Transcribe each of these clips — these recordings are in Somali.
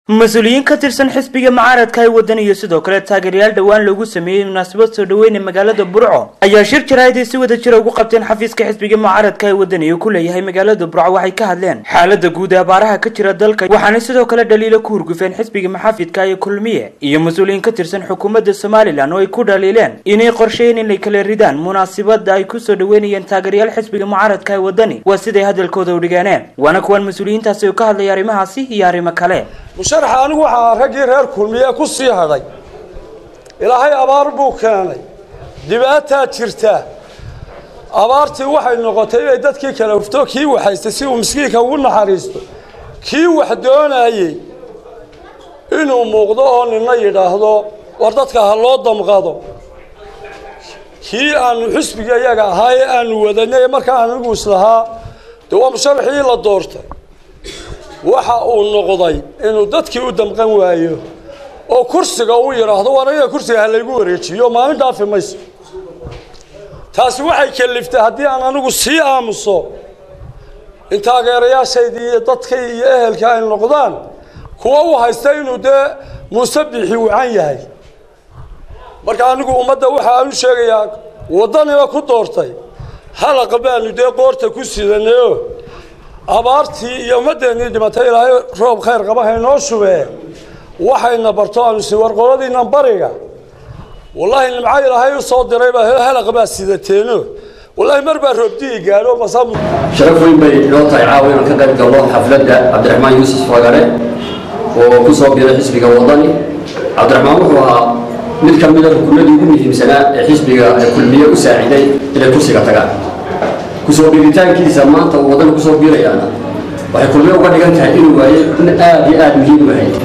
mas-uuliyiin ka tirsan xisbiga mucaaradka ee waddan iyo sidoo kale taageerayaal dhowaan loogu sameeyey munaasabad soo dhaweyne magaalada burco ayaa shir jaraa'id ay si wada jira ugu qabteen xafiiska xisbiga mucaaradka ee waddan iyo ku leeyahay magaalada burco waxay ka hadleen xaalada guud ee abaaraha ka jira dalka waxaanay sidoo kale dhaliilo ku hurgufeen xisbiga maxaafidka ee kulmiye iyo mas-uuliyiin ka tirsan xukuumadda somalilan oo ay ku dhaliileen inay qorsheyn inay kala ridaan munaasabada ay kusoo dhaweynayeen taageerayaal xisbiga mucaaradka ee waddani waa siday hadalkooda u dhigeeneen waana kuwan mas-uuliyiintaasi oo ka hadlaya arrimahaasi iyo arrimo kale musharaxa anigu waxaa raggii reer kulmiye ku sii hadhay ilaahay abaar buu keenay dhibaataa jirta abaartii waxay noqotay inay dadkii kala hufto kii waxaystay si uu miskiinka ugu naxariisto kii wax doonayey inuu muuqdo oo nina yidhaahdo war dadka ha loo damqado kii aanu xisbiga iyaga ahaa ee aanu wadanay markaa anigu islahaa dee waa musharaxii la doortay waxa uu noqday inuu dadkii u damqan waayo oo kursiga uu yidhaahdo war aniga kursiga ha laygu wareejiyo maalin dhaafi mayso taasi waxay kaliftay haddii aan anigu sii aamuso in taageerayaashaydii iyo dadkay iyo ehelka ay noqdaan kuwa u haysta inuu dee muuse bixi wacan yahay marka anigu ummadda waxa aan u sheegayaa waddaniba ku doortay halaqa baanu dee qoorta ku sidanayo abaartii iyo ummaddeennii dhimatay ilaahay roob khayr qaba haynoo shubee waxayna barto aanu si warqoladiinnan bariga wallaahi nimco ilaahay u soo diray baa halaqa baa sidateeno wallaahi mar baa roobdii gaadho masam sharaf weyn bay inoo tahay caawa inaan ka qayb galno xafladda cabdiraxmaan yuusuf fagare oo ku soo biiray xisbiga waddani cabdiraxmaan wuxuu ahaa mid ka mida rukunadii ugu muhiimsanaa ee xisbiga kulmiye u saaciday inay kursiga tagaan kusoo dhigitaankiisa maanta uu waddana kusoo biirayaana waxay kulmiye uga dhigan tahay inuu waayey in aad iyo aad muhiim u ahayd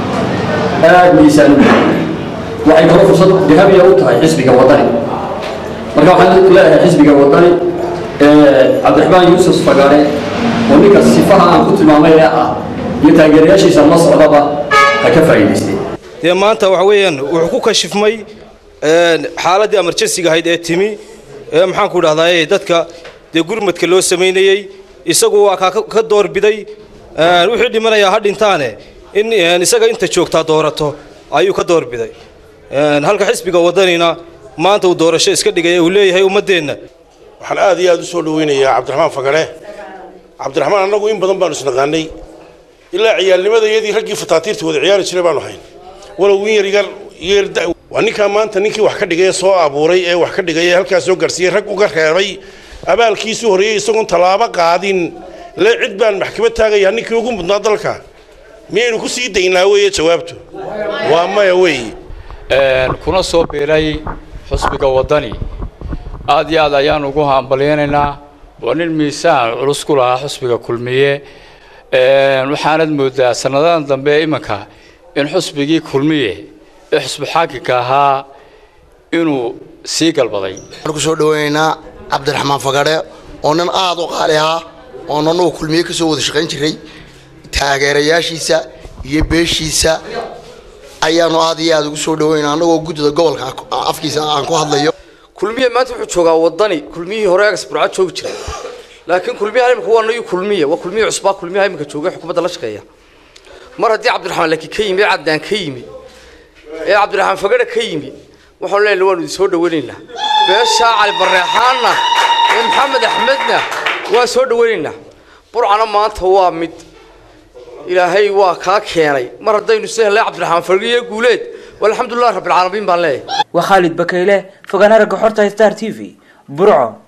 aad miisaan u waxay kaloo fursad dahabiya u tahay xisbiga waddani marka waxaan leeyahay xisbiga waddani cabdiraxmaan yuusuf fagare oo ninka sifaha aan ku tilmaamay ee ah iyo taageerayaashiisa la socdaba ha ka faa'iidaystay dee maanta waxa weeyaan wuxuu ku kashifmay xaaladdii emerjensiga ahayd ee timi ee maxaanku idhahdaa dadka dee gurmadka loo samaynayey isagu waa kaa ka doorbiday wixii dhimanayaa ha dhintaane in isaga inta joogtaa doorato ayuu ka doorbiday halka xisbiga waddanina maanta uu doorasho iska dhigay uu leeyahay ummaddeenna waxaan aad iyo aad u soo dhaweynayaa cabdiraxmaan fagare cabdiraxmaan annagu in badan baanu isnaqaanay ilaa ciyaalnimada iyadii raggii fataatiirta wada ciyaari jiray baanu hayn walow in yar yar yeerda waa ninkaa maanta ninkii wax ka dhigay ee soo abuuray ee wax ka dhigay ee halkaas soo gaarsiiyey rag uga reebay abaalkiisuu horreeyey isagoon tallaabo qaadin le cid baan maxkamad taagayaa ninkii ugu mudnaa dalka miyaynu ku sii daynaa weeye jawaabtu waa maya weeye kuna soo biiray xusbiga waddani aad iyo aad ayaan ugu hambalyaynaynaa waa nin miisaan culus ku lahaa xusbiga kulmiye waxaanad moodaa sanadadan dambe iminka in xusbigii kulmiye ee xusbi xaakimka ahaa inuu sii galbaday waxaan ku soo dhaweynaynaa cabdiraxmaan fagare oo nin aada u qaali ahaa oo nanuu kulmiye ka soo wada shaqayn jiray taageerayaashiisa iyo beeshiisa ayaanu aad iyo aada ugu soo dhaweynaa annagoo guddida gobolka afkiisa aan ku hadlayo kulmiye maanta wuxuu joogaa waddani kulmiyihii hore agas burcad joogi jiray laakiin kulmiyaha imika waa nayu kulmiye waa kulmiye cusbaa kulmiyaha imika jooga xukuumadda la shaqeeya mar haddii cabdiraxmaan laakiin ka yimi ee caddaan ka yimi ee cabdiraxmaan fagare ka yimi waxaanu leenahay waanu idin soo dhaweynaynaa beeshaa cali barreexaanna ee maxamed axmedna waa soo dhaweynaynaa burcana maanta waa mid ilaahay waa kaa keenay mar haddaynu si helnay cabdiraxmaan fagare iyo guuleed walxamdulilah rabbilcaalamiin baan leeyahay waa khaalid bakayle fogaan aragga xorta star t v burco